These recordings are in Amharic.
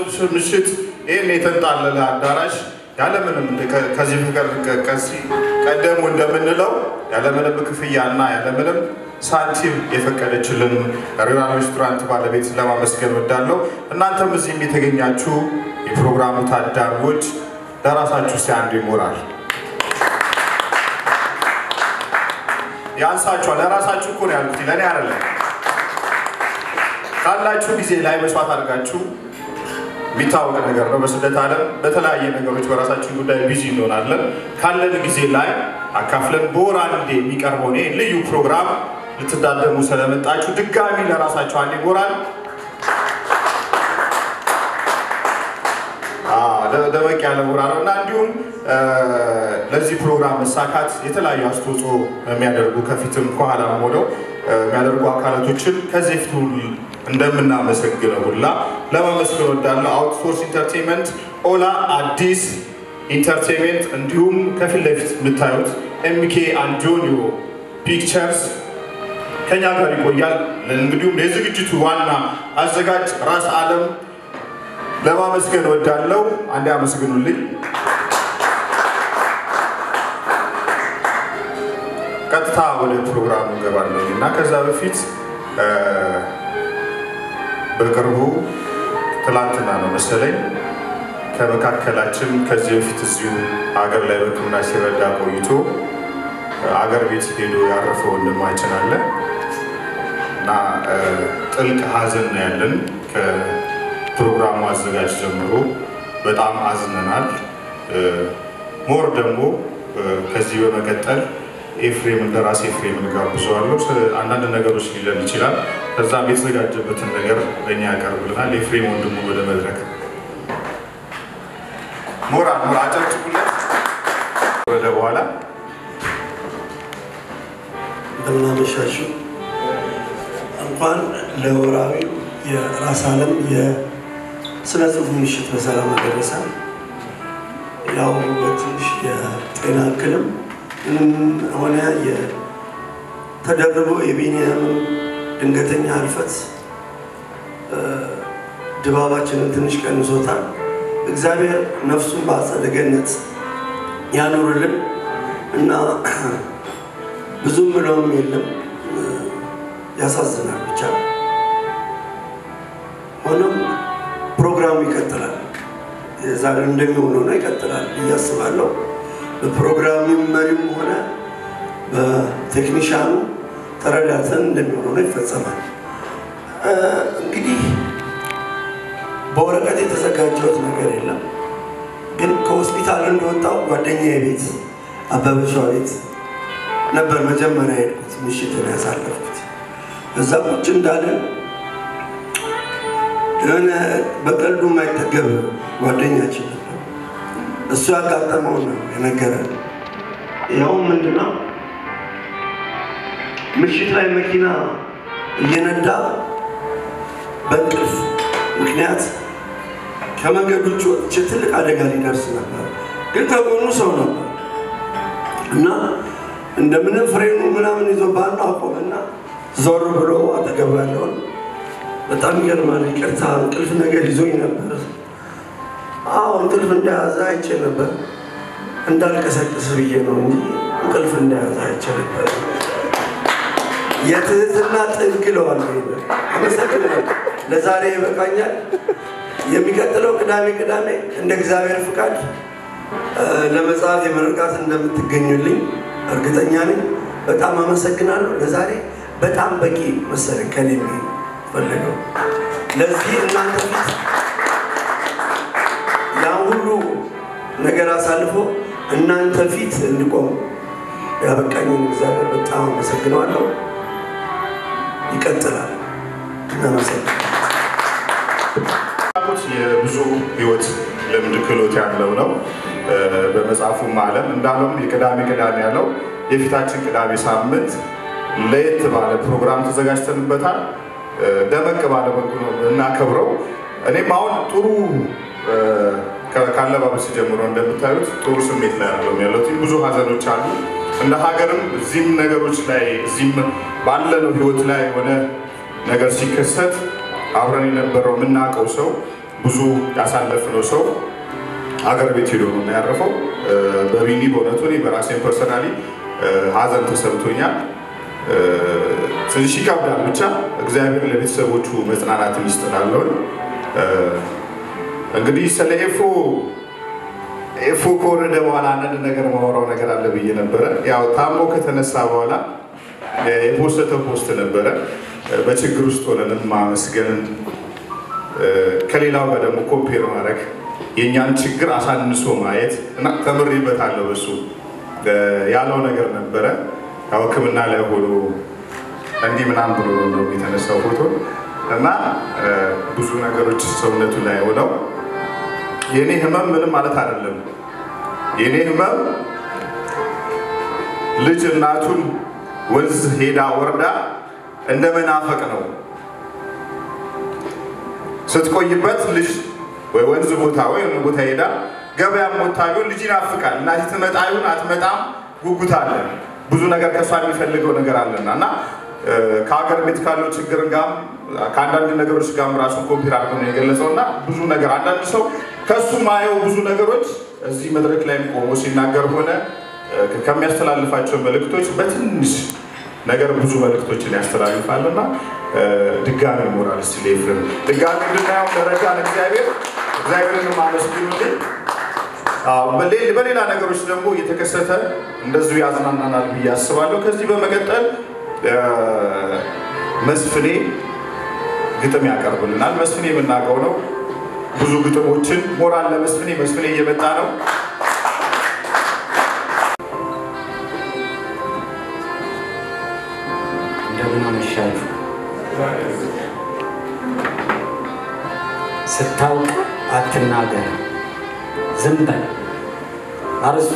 ምሽት ይህን የተንጣለለ አዳራሽ ያለምንም ከዚህ ከዚህ ቀደሙ እንደምንለው ያለምንም ክፍያና ያለምንም ሳንቲም የፈቀደችልን ሪራል ሬስቶራንት ባለቤት ለማመስገን ወዳለሁ። እናንተም እዚህም የተገኛችሁ የፕሮግራሙ ታዳሚዎች ለራሳችሁ እስቲ አንዱ ይሞራል ያንሳችኋል። ለራሳችሁ እኮ ነው ያልኩት፣ ለእኔ አይደለም። ካላችሁ ጊዜ ላይ መስዋዕት አድርጋችሁ የሚታወቅ ነገር ነው። በስደት ዓለም በተለያየ ነገሮች በራሳችን ጉዳይ ቢዚ እንሆናለን። ካለን ጊዜ ላይ አካፍለን በወር አንዴ የሚቀርበውን ይህ ልዩ ፕሮግራም ልትዳደሙ ስለመጣችሁ ድጋሚ ለራሳችሁ አንድ ይጎራል ደመቅ ያለ ሞራ ነው እና እንዲሁም ለዚህ ፕሮግራም መሳካት የተለያዩ አስተዋጽኦ የሚያደርጉ ከፊትም ከኋላም ሆነው የሚያደርጉ አካላቶችን ከዚህ ፊት እንደምናመሰግነው ሁላ ለማመስገን ወዳለው አውትሶርስ ኢንተርቴንመንት፣ ኦላ አዲስ ኢንተርቴንመንት እንዲሁም ከፊት ለፊት የምታዩት ኤምኬ አንጆኒዮ ፒክቸርስ ከኛ ጋር ይቆያል። እንዲሁም የዝግጅቱ ዋና አዘጋጅ ራስ አለም ለማመስገን ወዳለው አንዴ አመስግኑልኝ። ቀጥታ ወደ ፕሮግራሙ እገባለሁ እና ከዛ በፊት በቅርቡ ትላንትና ነው መሰለኝ ከመካከላችን ከዚህ በፊት እዚሁ ሀገር ላይ በሕክምና ሲረዳ ቆይቶ አገር ቤት ሄዶ ያረፈ ወንድማችን አለ እና ጥልቅ ሐዘን ነው ያለን። ከፕሮግራሙ አዘጋጅ ጀምሮ በጣም አዝነናል። ሞር ደግሞ ከዚህ በመቀጠል ኤፍሬምን ለራሴ ኤፍሬምን ጋብዘዋለሁ። አንዳንድ ነገሮች ሊለን ይችላል። ከዛም የተዘጋጀበትን ነገር ለእኛ ያቀርብልናል። ኤፍሬም ወንድሙ ወደ መድረክ ሞራ ሞራ አጨብጭቡለት። ወደ በኋላ እንደምናመሻችሁ እንኳን ለወራዊ የራስ አለም የስነ ጽሁፍ ምሽት በሰላም አደረሰ። ያው በትንሽ የጤና እክልም ምንም ሆነ የተደርቦ የቢኒያምን ድንገተኛ ህልፈት ድባባችንን ትንሽ ቀንሶታል። እግዚአብሔር ነፍሱን በአጸደ ገነት ያኑርልን እና ብዙም ምለውም የለም ያሳዝናል። ብቻ ሆኖም ፕሮግራሙ ይቀጥላል። ዛሬ እንደሚሆነው ነው ይቀጥላል ብዬ አስባለሁ። በፕሮግራሙ መሪም ሆነ በቴክኒሻኑ ተረዳተን እንደሚሆነው ነው ይፈጸማል። እንግዲህ በወረቀት የተዘጋጀሁት ነገር የለም፣ ግን ከሆስፒታል እንደወጣው ጓደኛዬ ቤት አበበሿ ቤት ነበር መጀመሪያ የሄድኩት ምሽትን ያሳለፍኩት። እዛ ቁጭ እንዳለን የሆነ በቀልዱ የማይጠገብ ጓደኛችን ነበር። እሱ ያጋጠመውን ነው የነገረን። ይኸውም ምንድነው ምሽት ላይ መኪና እየነዳ በእንቅልፍ ምክንያት ከመንገድ ውጭ ወጥቼ ትልቅ አደጋ ሊደርስ ነበር፣ ግን ከጎኑ ሰው ነበር እና እንደምንም ፍሬኑ ምናምን ይዞ በአንዱ አቆመና ዞር ብሎ አጠገብ ያለውን በጣም ይገርማል። ይቅርታ እንቅልፍ ነገር ይዞኝ ነበር። አዎ እንቅልፍ እንደያዘ አይቼ ነበር። እንዳልቀሰቅስ ብዬ ነው እንጂ እንቅልፍ እንደያዘ አይቼ ነበር። የትህትና ጥግ እለዋለሁ። አመሰግናለሁ። ለዛሬ ይበቃኛል። የሚቀጥለው ቅዳሜ ቅዳሜ እንደ እግዚአብሔር ፍቃድ ለመጽሐፍ የምርቃት እንደምትገኙልኝ እርግጠኛ ነኝ። በጣም አመሰግናለሁ። ለዛሬ በጣም በቂ መሰለኝ ከኔ የሚፈልገው ለዚህ እናንተ ፊት ያን ሁሉ ነገር አሳልፎ እናንተ ፊት እንዲቆም ያበቃኝን እግዚአብሔር በጣም አመሰግነዋለሁ። ይቀጥላል። እናመሰግናለን። የብዙ ህይወት ልምድ ክህሎት ያለው ነው። በመጽሐፉም ዓለም እንዳለውም የቅዳሜ ቅዳሜ ያለው የፊታችን ቅዳሜ ሳምንት ለየት ባለ ፕሮግራም ተዘጋጅተንበታል። ደመቅ ባለ መልኩ ነው እናከብረው። እኔም አሁን ጥሩ ካለባበስ ጀምሮ እንደምታዩት ጥሩ ስሜት ላይ ያለው ያለት ብዙ ሀዘኖች አሉ። እንደ ሀገርም እዚህም ነገሮች ላይ እዚህም ባለነው ህይወት ላይ የሆነ ነገር ሲከሰት አብረን የነበረው የምናውቀው ሰው ብዙ ያሳለፍነው ሰው አገር ቤት ሄዶ ነው ያረፈው። በቢኒ በእውነቱ እኔ በራሴን ፐርሰናሊ ሀዘን ተሰምቶኛል። ትንሽ ይከብዳል። ብቻ እግዚአብሔር ለቤተሰቦቹ መጽናናትን ይስጥላለውን። እንግዲህ ስለ ኤፎ ኤፎ ከወረደ በኋላ አንዳንድ ነገር ማወራው ነገር አለ ብዬ ነበረ። ያው ታሞ ከተነሳ በኋላ የፖስተተ ፖስት ነበረ። በችግር ውስጥ ሆነንም ማመስገንን ከሌላው ጋር ደግሞ ኮምፔር ማድረግ የእኛን ችግር አሳንሶ ማየት እና ተምሬበታለሁ በሱ ያለው ነገር ነበረ። ያው ሕክምና ላይ ሆኖ እንዲህ ምናምን ብሎ ነው የተነሳው ፎቶ እና ብዙ ነገሮች ሰውነቱ ላይ ሆነው የእኔ ህመም ምንም ማለት አይደለም። የእኔ ህመም ልጅ እናቱን ወንዝ ሄዳ ወርዳ እንደ መናፈቅ ነው። ስትቆይበት ልጅ ወይ ወንዝ ቦታ ወይ ቦታ ሄዳ ገበያም ቦታ ቢሆን ልጅ ይናፍቃል። እናቴ ትመጣ ይሁን አትመጣም ጉጉት አለ። ብዙ ነገር ከእሷ የሚፈልገው ነገር አለና እና ከሀገር ቤት ካለው ችግር ጋር ከአንዳንድ ነገሮች ጋር ራሱን ኮምፒር አድርጎ ነው የገለጸው እና ብዙ ነገር አንዳንድ ሰው ከሱ ማየው ብዙ ነገሮች እዚህ መድረክ ላይ ቆሞ ሲናገር ሆነ ከሚያስተላልፋቸው መልእክቶች በትንሽ ነገር ብዙ መልእክቶችን ያስተላልፋል እና ድጋሚ ሞራል ስ ኤፍሬም ድጋሚ እንድናየው ለረዳን እግዚአብሔር እግዚአብሔርን ማመስግኑልኝ። በሌላ ነገሮች ደግሞ እየተከሰተ እንደዚሁ ያዝናናናል ብዬ አስባለሁ። ከዚህ በመቀጠል መስፍኔ ግጥም ያቀርብልናል። መስፍኔ የምናውቀው ነው። ብዙ ግጥሞችን ሞራል ለመስፍኔ መስፍኔ እየመጣ ነው። እንደምን አመሻችሁ። ስታውቅ አትናገር፣ ዝም በል አርስቱ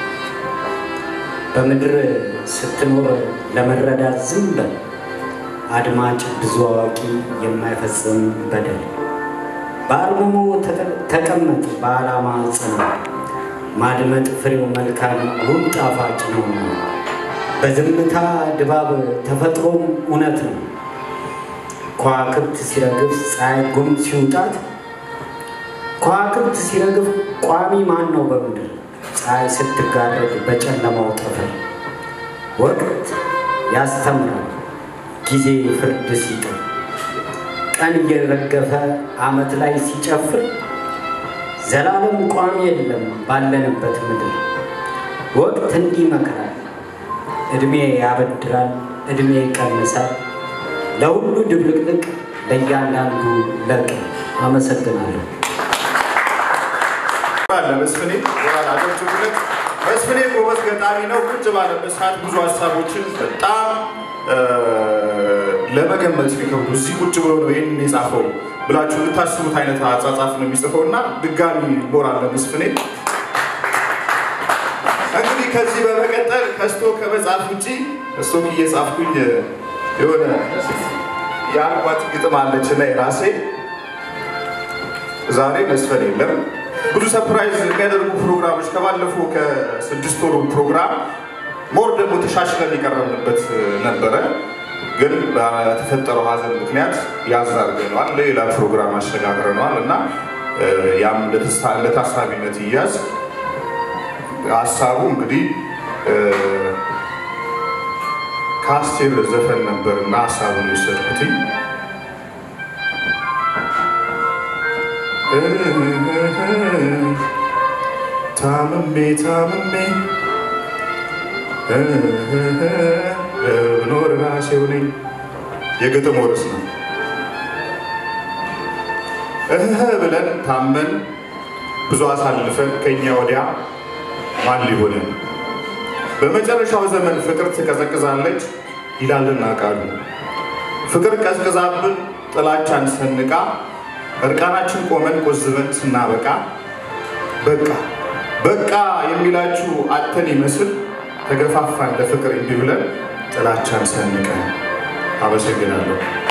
በምድር ስትኖር ለመረዳት ዝም በል አድማጭ ብዙ አዋቂ የማይፈጽም በደል በአርምሞ ተቀመጥ በዓላማ ጽና ማድመጥ ፍሬው መልካም ጉም ጣፋጭ ነውና በዝምታ ድባብ ተፈጥሮም እውነት ነው። ከዋክብት ሲረግፍ ፀሐይ ጉም ሲውጣት ከዋክብት ሲረግፍ ቋሚ ማን ነው በምድር ፀሐይ ስትጋረድ በጨለማው ጠፈር ወቅት ያስተምራል ጊዜ ፍርድ ሲጥል ቀን እየረገፈ ዓመት ላይ ሲጨፍር ዘላለም ቋሚ የለም ባለንበት ምድር ወቅት እንዲህ ይመክራል ዕድሜ ያበድራል ዕድሜ ይቀንሳል ለሁሉ ድብልቅልቅ ለእያንዳንዱ ለቅ አመሰግናለሁ። ለመስፍኔ አጨብጭቡለት። መስፍኔ ጎበዝ ገጣሚ ነው። ቁጭ ባለበት ሰዓት ብዙ ሀሳቦችን በጣም ለመገመት የሚከብዱ እዚህ ቁጭ ብሎ ነው ይህንን የጻፈው ብላችሁ የምታስቡት አይነት አጻጻፍ ነው የሚጽፈው እና ድጋሚ ሞራል ለመስፍኔ። እንግዲህ ከዚህ በመቀጠል ከስቶ ከመጽሐፍ ውጭ ስቶክ እየጻፍኩኝ የሆነ የአልኳት ግጥም አለች እና የራሴ ዛሬ መስፈን የለም ብዙ ሰፕራይዝ የሚያደርጉ ፕሮግራሞች ከባለፈው ከስድስት ወሩ ፕሮግራም ሞር ደግሞ ተሻሽለን የቀረብንበት ነበረ። ግን በተፈጠረው ሀዘን ምክንያት ያዝ አድርገነዋል፣ ለሌላ ፕሮግራም አሸጋግረነዋል እና ያም ለታሳቢነት ይያዝ። ሀሳቡ እንግዲህ ከአስቴር ዘፈን ነበር እና ሀሳቡን የወሰድኩትኝ ታምሜ ታምሜ ብኖር ራሴው ነኝ የግጥም ርዕስ ነው። እህ ብለን ታመን ብዙ አሳልፈን ከኛ ወዲያ ማን ሊሆንን በመጨረሻው ዘመን ፍቅር ትቀዘቅዛለች ይላልና ቃሉ። ፍቅር ቀዝቅዛብን ጥላቻን ሰንቃ እርቃናችን ቆመን ቆዝበን ስናበቃ በቃ በቃ የሚላችሁ አተን ይመስል ተገፋፋን ለፍቅር እንዲህ ብለን ጥላቻን ሰንቀን። አመሰግናለሁ።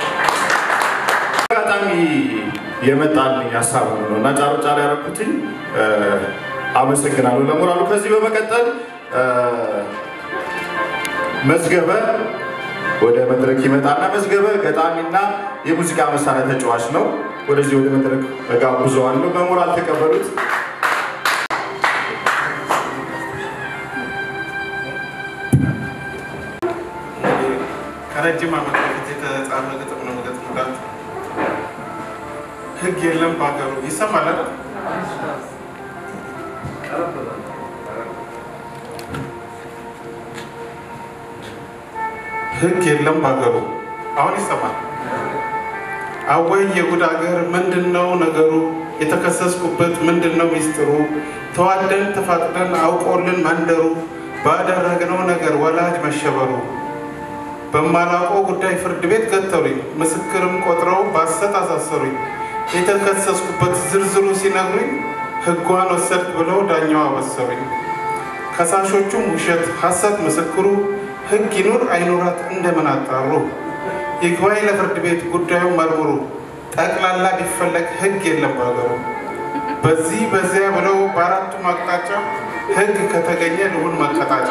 አጋጣሚ የመጣልኝ ሀሳብ ነው እና ጫሮ ጫሮ ያደረኩትኝ አመሰግናለሁ ለሞራሉ። ከዚህ በመቀጠል መዝገበ ወደ መድረክ ይመጣና መዝገበ ገጣሚና የሙዚቃ መሳሪያ ተጫዋች ነው። ወደዚህ ወደ መድረክ እጋብዘዋለሁ። በሞራል ተቀበሉት። ከረጅም ዓመት በፊት የተጻፈ ግጥም ነው። ግጥም ጋር ህግ የለም በሀገሩ ይሰማል አይደል? ህግ የለም በሀገሩ አሁን ይሰማል። አወይ የጉድ ሀገር ምንድን ነው ነገሩ? የተከሰስኩበት ምንድን ነው ሚስጥሩ? ተዋደን ተፋቅደን አውቆልን መንደሩ ባደረግነው ነገር ወላጅ መሸበሩ በማላውቀው ጉዳይ ፍርድ ቤት ገተሩኝ፣ ምስክርም ቆጥረው በሐሰት አሳሰሩኝ። የተከሰስኩበት ዝርዝሩ ሲነግሩኝ ህጓን ወሰድክ ብለው ዳኛው አበሰሩኝ። ከሳሾቹም ውሸት ሐሰት ምስክሩ ህግ ይኑር አይኑራት እንደምን አጣሩ። ይግባኝ ለፍርድ ቤት ጉዳዩ መርምሩ፣ ጠቅላላ ቢፈለግ ህግ የለም በሀገሩ። በዚህ በዚያ ብለው በአራቱም አቅጣጫ ህግ ከተገኘ ልሁን መቀጣጫ።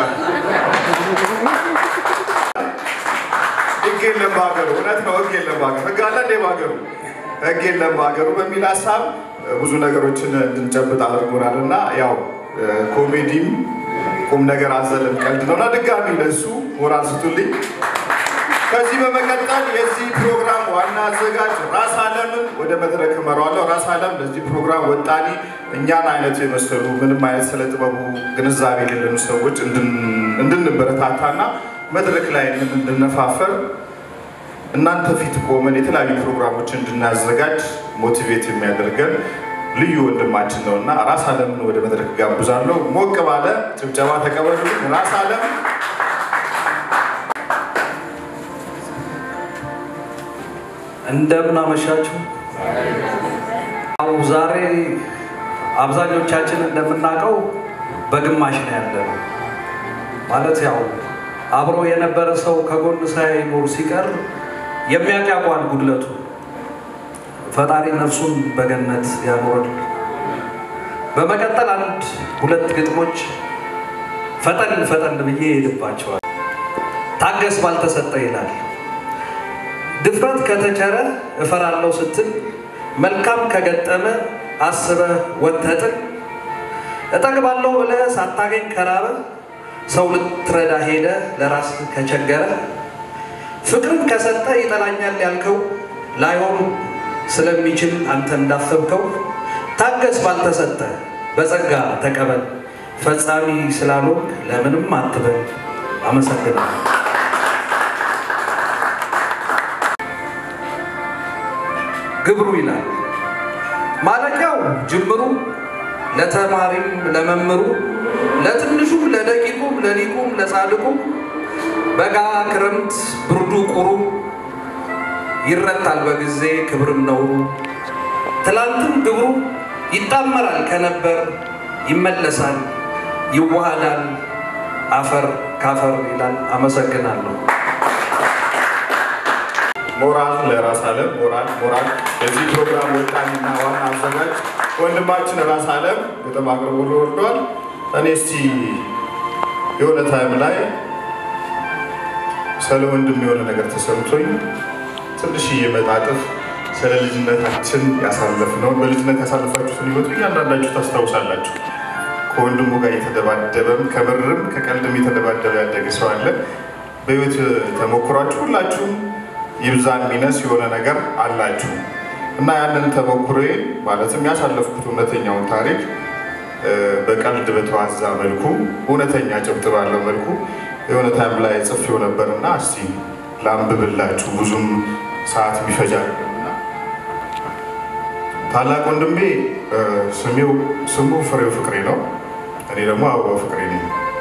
ህግ የለም በሀገሩ። እውነት ነው፣ ህግ የለም በሀገሩ። ህግ አለ እንዴ በሀገሩ? ህግ የለም በሀገሩ በሚል ሀሳብ ብዙ ነገሮችን እንድንጨብጥ አድርጎናል እና ያው ኮሜዲም ቁም ነገር አዘልም ቀልድ ነው እና ድጋሚ ለሱ ሞራል ስጡልኝ። ከዚህ በመቀጠል የዚህ ፕሮግራም ዋና አዘጋጅ ራስ አለምን ወደ መድረክ እመራዋለሁ። ራስ አለም ለዚህ ፕሮግራም ወጣኒ እኛን አይነት የመሰሉ ምንም አይነት ስለ ጥበቡ ግንዛቤ የሌለን ሰዎች እንድንበረታታና መድረክ ላይ እንድነፋፈር እናንተ ፊት ቆመን የተለያዩ ፕሮግራሞችን እንድናዘጋጅ ሞቲቬት የሚያደርገን ልዩ ወንድማችን ነው እና ራስ አለምን ወደ መድረክ ጋብዛለሁ። ሞቅ ባለ ጭብጨባ ተቀበሉ። ራስ አለም እንደምን አመሻችሁ። ያው ዛሬ አብዛኞቻችን እንደምናውቀው በግማሽ ነው ያለነው። ማለት ያው አብሮ የነበረ ሰው ከጎን ሳይኖር ሲቀር የሚያውቅ ያውቀዋል ጉድለቱ። ፈጣሪ ነፍሱን በገነት ያኖረል። በመቀጠል አንድ ሁለት ግጥሞች ፈጠን ፈጠን ብዬ ይሄድባቸዋል። ታገስ ባልተሰጠ ይላል ድፍረት ከተቸረ እፈራለሁ ስትል መልካም ከገጠመ አስበህ ወተጥን እጠግባለሁ ብለህ ሳታገኝ ከራበ ሰው ልትረዳ ሄደ ለራስ ከቸገረ ፍቅርን ከሰጠ ይጠላኛል ያልከው ላይሆን ስለሚችል አንተ እንዳሰብከው ታገስ ባልተሰጠ በጸጋ ተቀበል ፈጻሚ ስላልሆንክ ለምንም አትበል። አመሰግናለሁ። ግብሩ ይላል ማለቂያው ጅምሩ ለተማሪም ለመምህሩ ለትንሹም ለደቂቁም ለሊቁም ለጻድቁም በጋ ክረምት ብርዱ ቁሩ ይረታል በጊዜ ክብርም ነውሩ ትላንትም ግብሩ ይጣመራል ከነበር ይመለሳል ይዋሃዳል አፈር ካፈር ይላል። አመሰግናለሁ። ሞራል ለራስ አለም ሞራል ሞራል የዚህ ፕሮግራም ወጣኝና ዋና አዘጋጅ ወንድማችን ራስ አለም ግጥም አቅርቦ ወርዷል። እኔ እስቲ የሆነ ታይም ላይ ስለ ወንድም የሆነ ነገር ተሰምቶኝ ትንሽዬ መጣጥፍ ስለ ልጅነታችን ያሳለፍነውን በልጅነት ያሳለፋችሁትን ህይወት እያንዳንዳችሁ ታስታውሳላችሁ። ከወንድሙ ጋር የተደባደበም ከምርም ከቀልድም የተደባደበ ያደገ ሰው አለ። በህይወት ተሞክሯችሁ ሁላችሁም ይብዛ የሚነስ የሆነ ነገር አላችሁ እና ያንን ተሞክሮዬ ማለትም ያሳለፍኩት እውነተኛውን ታሪክ በቀልድ በተዋዛ መልኩ እውነተኛ ጭብጥ ባለው መልኩ የሆነ ታይም ላይ ጽፌው ነበር እና እስቲ ላንብብላችሁ ብዙም ሰዓት ቢፈጃል። ታላቅ ወንድሜ ስሜው ስሙ ፍሬው ፍቅሬ ነው። እኔ ደግሞ አበባው ፍቅሬ ነኝ።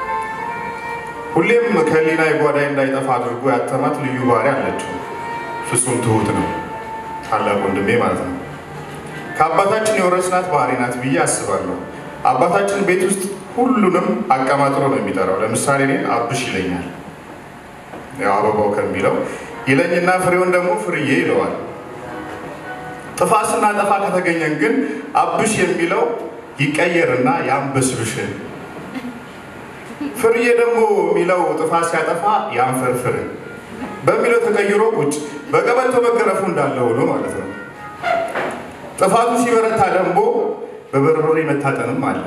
ሁሌም ከህሊና የጓዳይ እንዳይጠፋ አድርጎ ያተማት ልዩ ባህሪ አለችው። ፍጹም ትሁት ነው። ታላቅ ወንድሜ ማለት ነው። ከአባታችን የወረስናት ባህሪ ናት ብዬ አስባለሁ። አባታችን ቤት ውስጥ ሁሉንም አቀማጥሮ ነው የሚጠራው። ለምሳሌ እኔን አብሽ ይለኛል፣ ያው አበባው ከሚለው ይለኝና ፍሬውን ደግሞ ፍርዬ ይለዋል። ጥፋት ስናጠፋ ከተገኘን ግን አብሽ የሚለው ይቀየርና ያንበስብሽን፣ ፍርዬ ደግሞ የሚለው ጥፋት ሲያጠፋ ያንፈርፍርን በሚለው ተቀይሮ ቁጭ በቀበቶ መገረፉ እንዳለ ሆኖ ማለት ነው። ጥፋቱ ሲበረታ ደግሞ በበርበሬ መታጠንም አለ።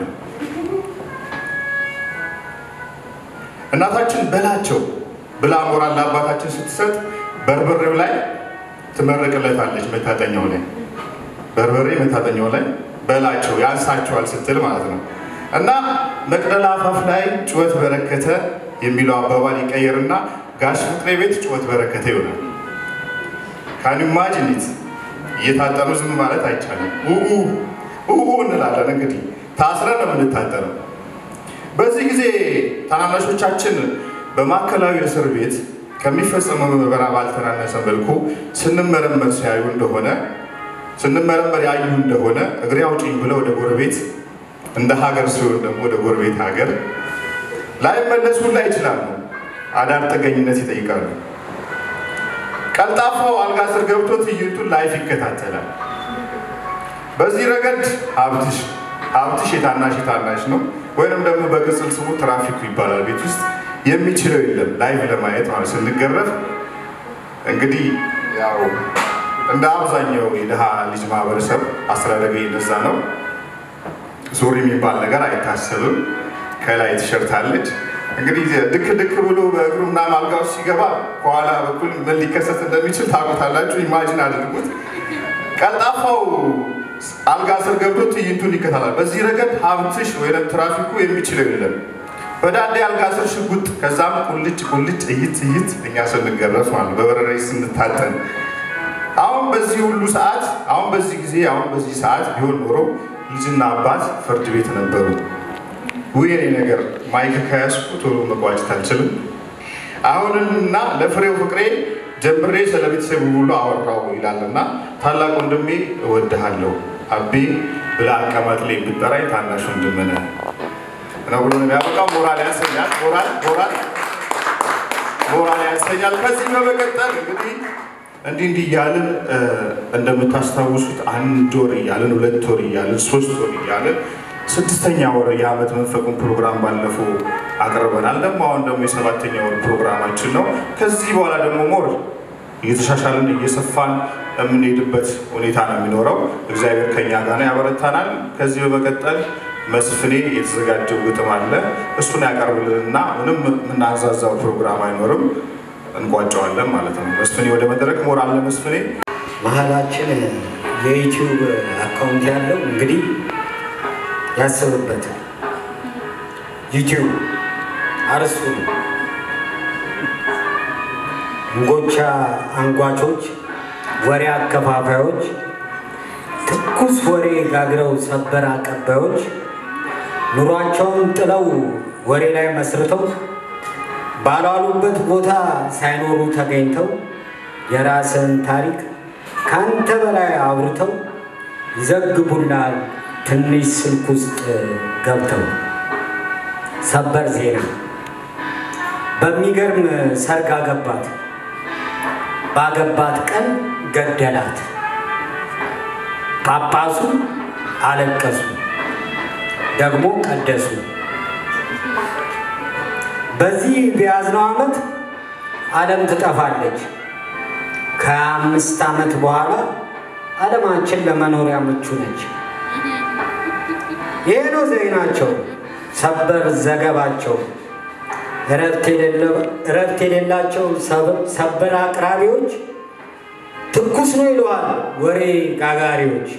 እናታችን በላቸው ብላ ሞራል ለአባታችን ስትሰጥ በርበሬው ላይ ትመረቅለታለች። መታጠኛው ላይ በርበሬ መታጠኛው ላይ በላቸው ያንሳቸዋል ስትል ማለት ነው። እና መቅደላ አፋፍ ላይ ጩኸት በረከተ የሚለው አባባል ይቀየርና ጋሽ ፍቅሬ ቤት ጩኸት በረከተ ይሆናል። ካን ኢማጂኒት እየታጠኑ ዝም ማለት አይቻልም። ኡኡ ኡኡ እንላለን። እንግዲህ ታስረን ነው የምንታጠነው። በዚህ ጊዜ ታናናሾቻችን በማዕከላዊ እስር ቤት ከሚፈጸመው ምርመራ ባልተናነሰ መልኩ ስንመረመር ሲያዩ እንደሆነ ስንመረመር ያዩ እንደሆነ እግሬ አውጪኝ ብለው ወደ ጎረቤት እንደ ሀገር ሲሆን ደግሞ ወደ ጎረቤት ሀገር ላይመለሱ ላይ ይችላሉ። አዳር ጥገኝነት ይጠይቃሉ። ቀልጣፋው አልጋ ስር ገብቶ ትዕይንቱን ላይፍ ይከታተላል። በዚህ ረገድ ሀብትሽ ሀብትሽ የታናሽ የታናሽ ነው፣ ወይንም ደግሞ በቅጽል ስሙ ትራፊኩ ይባላል። ቤት ውስጥ የሚችለው የለም ላይቭ ለማየት ማለት ስንገረፍ እንግዲህ ያው እንደ አብዛኛው የድሃ ልጅ ማህበረሰብ አስተዳደገ እንደዛ ነው። ሱሪ የሚባል ነገር አይታሰብም። ከላይ ቲሸርት አለች። እንግዲህ ድክ ድክ ብሎ በእግሩ ምናምን አልጋ ውስጥ ሲገባ ከኋላ በኩል ምን ሊከሰት እንደሚችል ታውቁታላችሁ። ኢማጂን አድርጉት። ቀልጣፋው አልጋ ስር ገብቶ ትዕይንቱን ይከታላል። በዚህ ረገድ ሀብትሽ ወይም ትራፊኩ የሚችለው የለም። በዳዴ አልጋ ስር ሽጉጥ፣ ከዛም ቁልጭ ቁልጭ እይት እይት እኛ ስንገረፍ ማለት በበረሬ ስንታጠን አሁን በዚህ ሁሉ ሰዓት አሁን በዚህ ጊዜ አሁን በዚህ ሰዓት ቢሆን ኖሮ ልጅና አባት ፍርድ ቤት ነበሩ። ውየኔ ነገር ማይክ ከያዝኩ ቶሎ መቋጨት አልችልም። አሁንና ለፍሬው ፍቅሬ ጀምሬ ስለ ቤተሰቡ ሁሉ አወራው ይላልና ታላቅ ወንድሜ እወድሃለሁ አቤ ብላ አቀማጥ ላይ ብጠራኝ ታናሽ ወንድም ነህ ነው ብሎ ነው የሚያበቃው። ሞራል ያሰኛል። ሞራል ሞራል ሞራል ያሰኛል። ከዚህ በመቀጠል እንግዲህ እንዲህ እንዲህ እያልን እንደምታስታውሱት አንድ ወር እያልን ሁለት ወር እያልን ሶስት ወር እያልን ስድስተኛ ወር የዓመት መንፈቁን ፕሮግራም ባለፈው አቅርበናል። ደግሞ አሁን ደግሞ የሰባተኛ ወር ፕሮግራማችን ነው። ከዚህ በኋላ ደግሞ ሞር እየተሻሻልን እየሰፋን የምንሄድበት ሁኔታ ነው የሚኖረው። እግዚአብሔር ከኛ ጋር ያበረታናል። ከዚህ በመቀጠል መስፍኔ የተዘጋጀው ግጥም አለ። እሱን ያቀርብልንና ምንም የምናዛዛው ፕሮግራም አይኖርም። እንቋጨዋለን ማለት ነው። መስፍኔ ወደ መድረክ ሞራል ለመስፍኔ መሀላችን የዩቲዩብ አካውንት ያለው እንግዲህ ያስብበታል። ዩቲዩብ አርስቱ ነው። እንጎቻ አንጓቾች፣ ወሬ አከፋፋዮች፣ ትኩስ ወሬ ጋግረው ሰበር አቀባዮች ኑሯቸውን ጥለው ወሬ ላይ መስርተው ባሏሉበት ቦታ ሳይኖሩ ተገኝተው የራስን ታሪክ ካንተ በላይ አውርተው ይዘግቡላል ትንሽ ስልክ ውስጥ ገብተው። ሰበር ዜና በሚገርም ሰርግ አገባት፣ ባገባት ቀን ገደላት። ጳጳሱ አለቀሱ፣ ደግሞ ቀደሱ። በዚህ በያዝነው ዓመት ዓለም ትጠፋለች። ከአምስት ዓመት በኋላ ዓለማችን ለመኖሪያ ምቹ ነች። ይሄ ነው ዜናቸው፣ ሰበር ዘገባቸው። እረፍት የሌላቸው ሰበር አቅራቢዎች ትኩስ ነው ይለዋል ወሬ ጋጋሪዎች።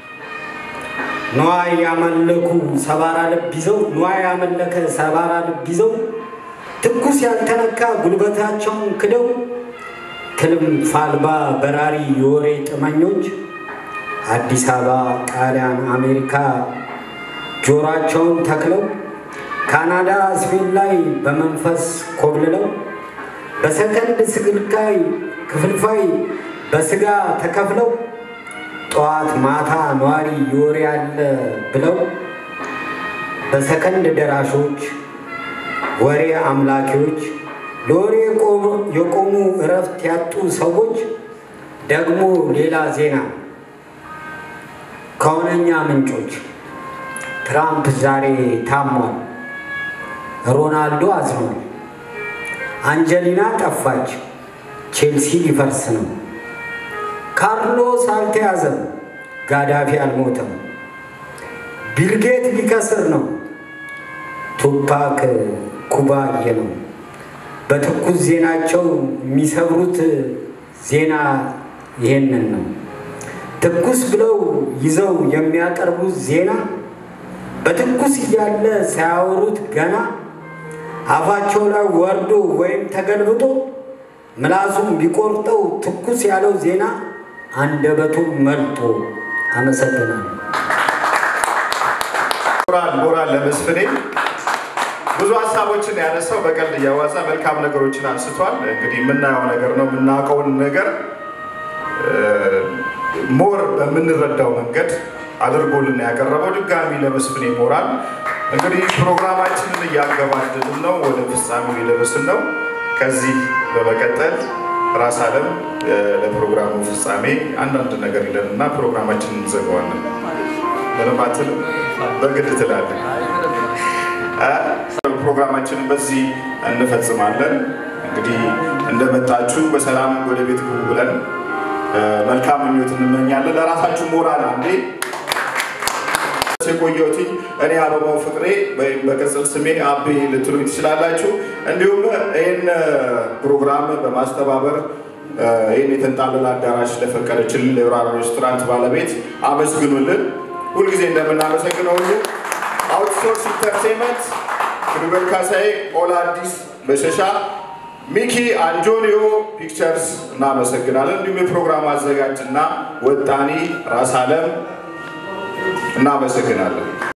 ነዋይ ያመለኩ ሰባራ ልብ ይዘው ነዋይ ያመለከ ሰባራ ልብ ይዘው ትኩስ ያልተነካ ጉልበታቸውን ክደው ክንፍ አልባ በራሪ የወሬ ጥመኞች አዲስ አበባ፣ ጣሊያን፣ አሜሪካ ጆሯቸውን ተክለው ካናዳ፣ ስፔን ላይ በመንፈስ ኮብልለው በሰከንድ ስግልጋይ ክፍልፋይ በስጋ ተከፍለው ጠዋት ማታ ነዋሪ የወሬ ያለ ብለው በሰከንድ ደራሾች ወሬ አምላኪዎች ለወሬ የቆሙ እረፍት ያጡ ሰዎች ደግሞ ሌላ ዜና ከሆነኛ ምንጮች ትራምፕ ዛሬ ታሟል፣ ሮናልዶ አዝኗል፣ አንጀሊና ጠፋች፣ ቼልሲ ሊፈርስ ነው። ካርሎስ አልተያዘም፣ ጋዳፊ አልሞተም። ቢልጌት ሊከስር ነው፣ ቱፓክ ኩባዬ ነው። በትኩስ ዜናቸው የሚሰብሩት ዜና ይሄንን ነው። ትኩስ ብለው ይዘው የሚያቀርቡት ዜና በትኩስ እያለ ሳያወሩት ገና አፋቸው ላይ ወርዶ ወይም ተገልብጦ ምላሱም ቢቆርጠው ትኩስ ያለው ዜና አንደበቱን መልጦ። አመሰግናለሁ። ሞራል ሞራል ለመስፍኔ ብዙ ሀሳቦችን ያነሳው በቀልድ እያዋዛ መልካም ነገሮችን አንስቷል። እንግዲህ የምናየው ነገር ነው የምናውቀውን ነገር ሞር በምንረዳው መንገድ አድርጎልን ያቀረበው ድጋሚ ለመስፍኔ ሞራል። እንግዲህ ፕሮግራማችንን እያገባደድን ነው፣ ወደ ፍጻሜው የደረስን ነው። ከዚህ በመቀጠል ራስ አለም ለፕሮግራሙ ፍጻሜ አንዳንድ ነገር ይለንና ፕሮግራማችንን እንዘጋዋለን። ምንም አትልም፣ በግድ ትላለህ። ፕሮግራማችንን በዚህ እንፈጽማለን። እንግዲህ እንደመጣችሁ በሰላም ወደ ቤት ግቡ ብለን መልካም ምኞት እንመኛለን። ለራሳችሁ ሞራል አንዴ የቆየሁት እኔ አበባው ፍቅሬ ወይም በቅጽል ስሜ አቤ ልትሉኝ ትችላላችሁ። እንዲሁም ይህን ፕሮግራም በማስተባበር ይህን የተንጣለለ አዳራሽ ለፈቀደችልን ለዮራራ ሬስቶራንት ባለቤት አመስግኑልን። ሁልጊዜ እንደምናመሰግነው ሁሉ አውትሶርስ ኢንተርቴንመንት፣ ክሩቤል ካሳዬ፣ ኦላ አዲስ መሸሻ፣ ሚኪ አንጆኒዮ ፒክቸርስ እናመሰግናለን። እንዲሁም የፕሮግራም አዘጋጅና ወጣኒ ራስ አለም እናመሰግናለን።